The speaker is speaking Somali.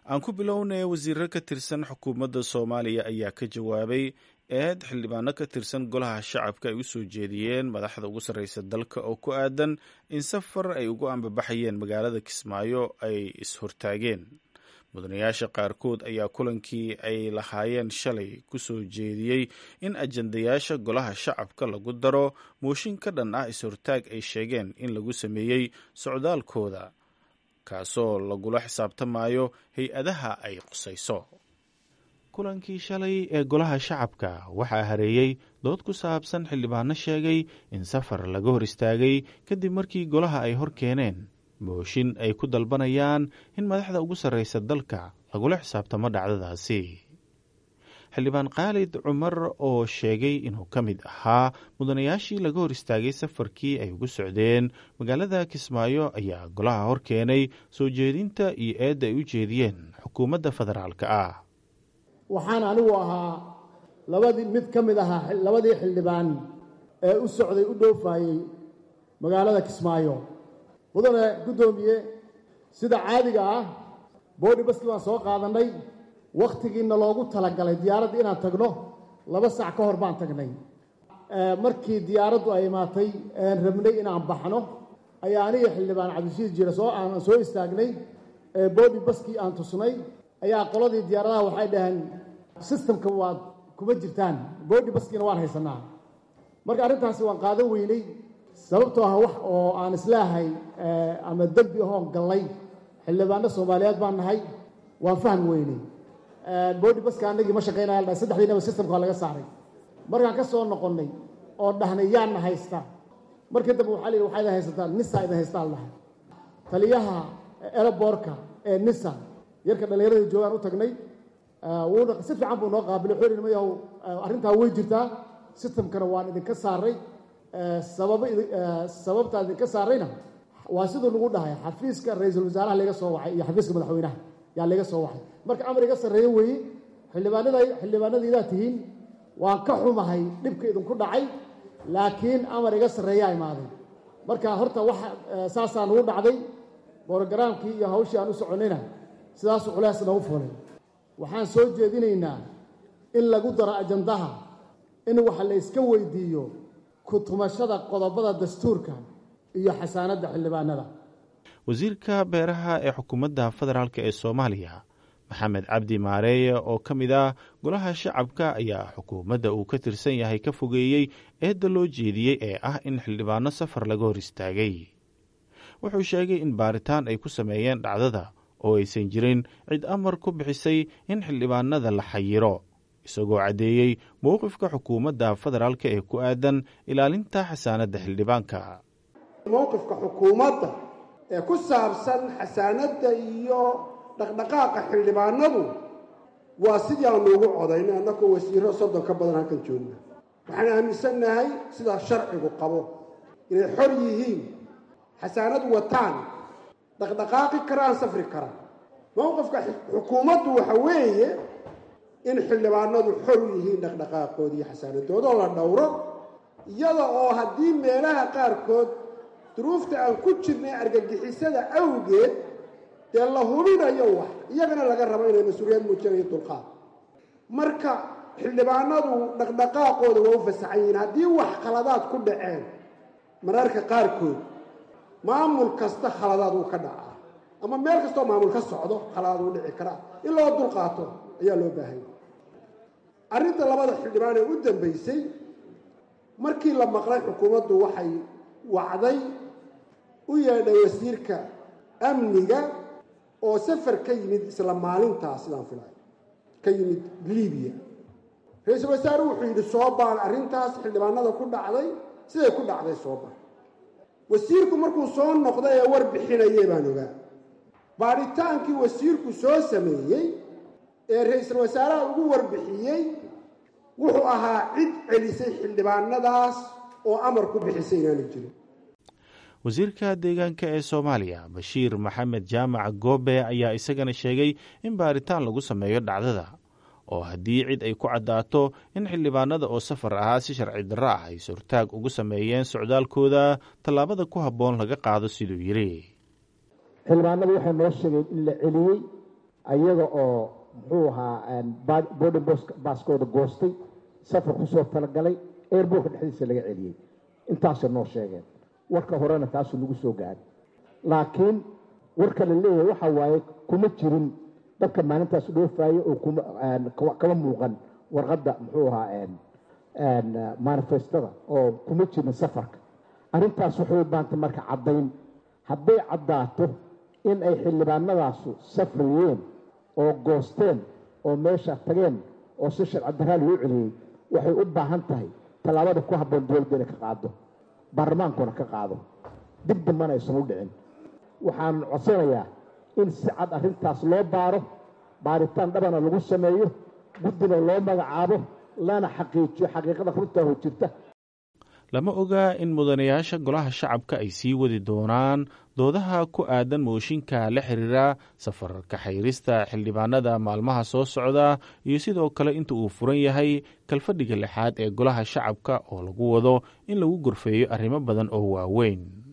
aan ku bilownay wasiiro ka tirsan xukuumadda soomaaliya ayaa ka jawaabay eed xildhibaano ka tirsan golaha shacabka ay u soo jeediyeen madaxda ugu sarreysa dalka oo ku aadan in safar ay ugu ambabaxayeen magaalada kismaayo ay is-hortaageen mudanayaasha qaarkood ayaa kulankii ay lahaayeen shalay ku soo jeediyey in ajandayaasha golaha shacabka lagu daro mooshin ka dhan ah is-hortaag ay sheegeen in lagu sameeyey socdaalkooda kaasoo lagula xisaabtamayo hay-adaha ay qusayso kulankii shalay ee golaha shacabka waxaa hareeyey dood ku saabsan xildhibaano sheegay in safar laga hor istaagay kadib markii golaha ay hor keeneen mooshin ay ku dalbanayaan in madaxda ugu sarreysa dalka lagula xisaabtamo dhacdadaasi xildhibaan khaalid cumar oo sheegay inuu ka mid ahaa mudanayaashii laga hor istaagay safarkii ay ugu socdeen magaalada kismaayo ayaa golaha hor keenay soo jeedinta iyo eedda ay u jeediyeen xukuumadda federaalka ah waxaan anigu ahaa labadii mid ka mid ahaa labadii xildhibaan ee u socday u dhoofayey magaalada kismaayo mudane guddoomiye sida caadiga ah boodhi baski baan soo qaadannay wakhtigiina loogu talagalay diyaaradda inaan tagno laba sac ka hor baan tagnay markii diyaaraddu ay imaatay aan rabnay inaan baxno ayaa aniga xildhibaan cabdishiid jira soo aan soo istaagnay boodhi baskii aan tusnay ayaa qoladii diyaaradaha waxay dhaheen sistamka waad kuma jirtaan boodhi baskiina waan haysanaa marka arrintaasi waan qaadan weynay sababtoo ah wax oo aan islaahay ama dembi ahoon gallay xildhibaano soomaaliyeed baan nahay waan fahmi weynay boodhi baska anagii ma shaqaynaya la dhahay saddexdiinaba sistamka waa laga saaray markaan ka soo noqonnay oo dhahnay yaana haysta markii dambe waxaa la yidhi waxaa idin haysataan nisa idin haystaan dhahay taliyaha eroboorka ee nisa yarka dhallinyarada joogaan u tagnay wuuna si fiican buu noo qaabilay wuxuu yidhi mayahow arrintaa way jirtaa sistamkana waan idinka saaray sababa sababtaa idinka saarayna waa siduu nagu dhahay xafiiska ra-iisul wasaaraha laga soo waxay iyo xafiiska madaxweynaha yaa laga soo waxay marka amar iga sarreeye weeye xildhibaanada xildhibaanadaidaa tihiin waan ka xumahay dhibka idinku dhacay laakiin amar iga sarreeyaa imaaday marka horta waxa saasaa nagu dhacday borogaraamkii iyo hawshii aan u soconnayna sidaasuu culays nagu fulay waxaan soo jeedinaynaa in lagu daro ajandaha in wax la yska weydiiyo kutumashada qodobada dastuurka iyo xasaanadda xildhibaanada wasiirka beeraha ee xukuumadda federaalk ee soomaaliya maxamed cabdi maareeye oo ka mid ah golaha shacabka ayaa xukuumadda uu ka tirsan yahay ka fogeeyey eedda loo jeediyey ee ah in xildhibaano safar laga hor istaagay wuxuu sheegay in baaritaan ay ku sameeyeen dhacdada oo aysan jirin cid amar ku bixisay in xildhibaanada la xayiro isagoo caddeeyey mowqifka xukuumadda federaalk ee ku aadan ilaalinta xasaanadda xildhibaanka mowqifka xukuumadda ee ku saabsan xasaanadda iyo dhaqdhaqaaqa xildhibaanadu waa sidii aanu ugu codaynay annakoo wasiiro soddon ka badan halkan joogna waxaan aaminsannahay sidaa sharcigu qabo inay xor yihiin xasaanad wataan dhaqdhaqaaqi karaan safri karaan mowqifka xukuumaddu waxa weeye in xildhibaanadu xor u yihiin dhaqdhaqaaqooda iyo xasaanadoodoo la dhowro iyada oo haddii meelaha qaarkood duruufta aan ku jirnay argagixisada awgeed dee la hubinayo wax iyagana laga rabo inay mas-uuliyad muujinayo dulqaad marka xildhibaanadu dhaqdhaqaaqooda waa u fasaxan yihiin haddii wax khaladaad ku dhaceen mararka qaarkood maamul kasta khaladaad uu ka dhacaa ama meel kastoo maamul ka socdo khaladaad uu dhici karaa in loo dulqaato ayaa loo baahanya arrinta labada xildhibaan ee u dambaysay markii la maqlay xukuumaddu waxay wacday u yeedhay wasiirka amniga oo safar ka yimid isla maalintaas sidaan filay ka yimid libiya ra-iisul wasaare wuxuu yidhi soo baan arrintaas xildhibaanada ku dhacday siday ku dhacday soo baan wasiirku markuu soo noqday ee war bixinayay baan ogaa baadhitaankii wasiirku soo sameeyey ee ra-iisul wasaaraha ugu warbixiyey wuxuu ahaa cid celisay xildhibaanadaas oo amar ku bixisay inaanu jirin wasiirka deegaanka ee soomaaliya bashiir maxamed jaamac goobe ayaa isagana sheegay in baaritaan lagu sameeyo dhacdada oo haddii cid ay ku caddaato in xildhibaanada oo safar ahaa si sharci darro ah ay surtaag ugu sameeyeen socdaalkooda tallaabada ku habboon laga qaado siduu yidhi xildhibaanadu waxay noo sheegeen in la celiyey ayaga oo muxuu ahaa boarding baaskooda goostay safar kusoo talagalay airbortka dhexdiisa laga celiyey intaasay noo sheegeen warka horena taasuu nagu soo gaaray laakiin warka la leeyahay waxa waaye kuma jirin dadka maalintaas dhoofaaya oo kama muuqan warqadda muxuu ahaa manifestada oo kuma jirin safarka arrintaas waxay u baantay marka caddayn hadday caddaato in ay xildhibaanadaasu safrayeen oo goosteen oo meesha tageen oo si sharci daraa loo celiyey waxay u baahan tahay tallaabada ku habboon dowladda inay ka qaado baarlamaankuna ka qaado dib dambana aysan u dhicin waxaan codsanayaa in si cad arrintaas loo baaro baaritaan dhabana lagu sameeyo guddina loo magacaabo lana xaqiijiyo xaqiiqada runtaa hor jirta lama oga in mudanayaasha golaha shacabka ay sii wadi doonaan doodaha ku aadan mooshinka la xiriira safar kaxayrista xildhibaanada maalmaha soo socda iyo sidoo kale inta uu furan yahay kalfadhiga lixaad ee golaha shacabka oo lagu wado in lagu gorfeeyo arrimo badan oo waaweyn